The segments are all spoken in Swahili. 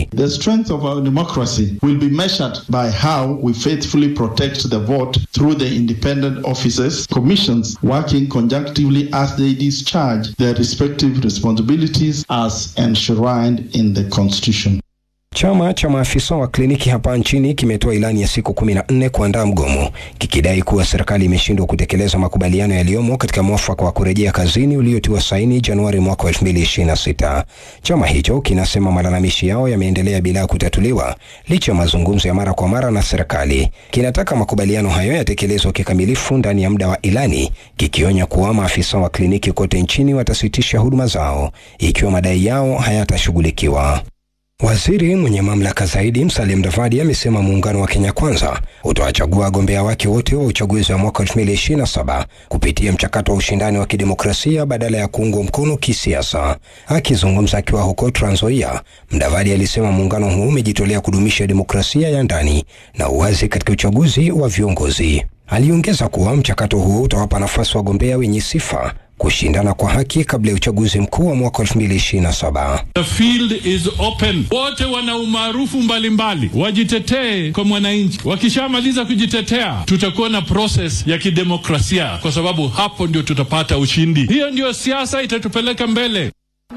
The strength of our democracy will be measured by how we faithfully protect the vote through the independent offices, commissions working conjunctively as they discharge their respective responsibilities as enshrined in the Constitution. Chama cha maafisa wa kliniki hapa nchini kimetoa ilani ya siku kumi na nne kuandaa mgomo kikidai kuwa serikali imeshindwa kutekeleza makubaliano yaliyomo katika mwafaka wa kurejea kazini uliotiwa saini Januari mwaka wa 2026. Chama hicho kinasema malalamishi yao yameendelea bila kutatuliwa licha ya mazungumzo ya mara kwa mara na serikali. Kinataka makubaliano hayo yatekelezwe kikamilifu ndani ya muda wa ilani, kikionya kuwa maafisa wa kliniki kote nchini watasitisha huduma zao ikiwa madai yao hayatashughulikiwa. Waziri mwenye mamlaka zaidi Musalia Mudavadi amesema muungano wa Kenya Kwanza utawachagua wagombea wake wote wa uchaguzi wa mwaka 2027 kupitia mchakato wa ushindani wa kidemokrasia badala ya kuungwa mkono kisiasa. Akizungumza akiwa huko Trans Nzoia, Mudavadi alisema muungano huu umejitolea kudumisha demokrasia ya ndani na uwazi katika uchaguzi wa viongozi. Aliongeza kuwa mchakato huo utawapa nafasi wagombea wenye sifa kushindana kwa haki kabla ya uchaguzi mkuu wa mwaka 2027. The field is open. Wote wana umaarufu mbalimbali, wajitetee kwa mwananchi. Wakishamaliza kujitetea, tutakuwa na process ya kidemokrasia, kwa sababu hapo ndio tutapata ushindi. Hiyo ndio siasa itatupeleka mbele.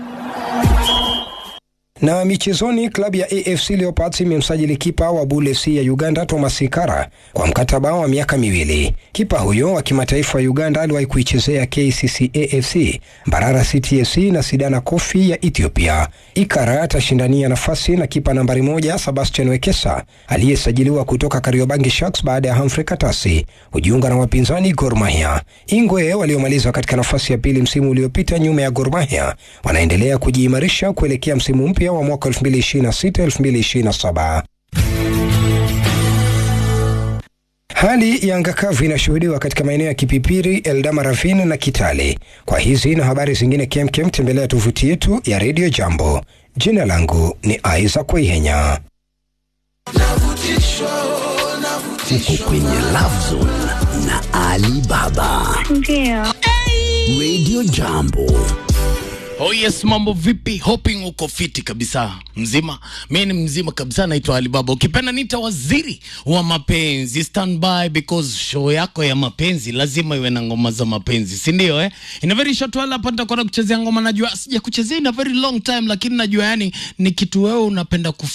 Na michezoni, klabu ya AFC Leopards imemsajili kipa wa Bull FC ya Uganda Thomas Ikara kwa mkataba wa miaka miwili. Kipa huyo wa kimataifa wa Uganda aliwahi kuichezea KCC AFC, Mbarara City FC na Sidana Kofi ya Ethiopia. Ikara atashindania nafasi na kipa nambari moja Sebastian Wekesa aliyesajiliwa kutoka Kariobangi Sharks baada ya Humphrey Katasi kujiunga na wapinzani Gor Mahia. Ingwe waliomaliza katika nafasi ya pili msimu uliopita nyuma ya Gor Mahia wanaendelea kujiimarisha kuelekea msimu mpya wa mwaka 2026-2027. Hali ya anga kavu inashuhudiwa katika maeneo ya Kipipiri, Eldama Ravine na Kitale. Kwa hizi na habari zingine kemkem, tembelea tovuti yetu ya Radio Jambo. Jina langu ni Isaac Waihenya. Uko kwenye Love Zone na Ali Baba. Ndio. Radio Jambo. Oh yes, mambo vipi? Hoping uko fiti kabisa, mzima. Mimi ni mzima kabisa, naitwa Alibaba. Ukipenda nita waziri wa mapenzi. Stand by because show yako ya mapenzi lazima iwe na ngoma za mapenzi, si ndio? Eh, in a very short while hapa nitakuwa kuchezea ngoma. Najua sija kuchezea in a very long time, lakini najua yani ni kitu wewe unapenda kuf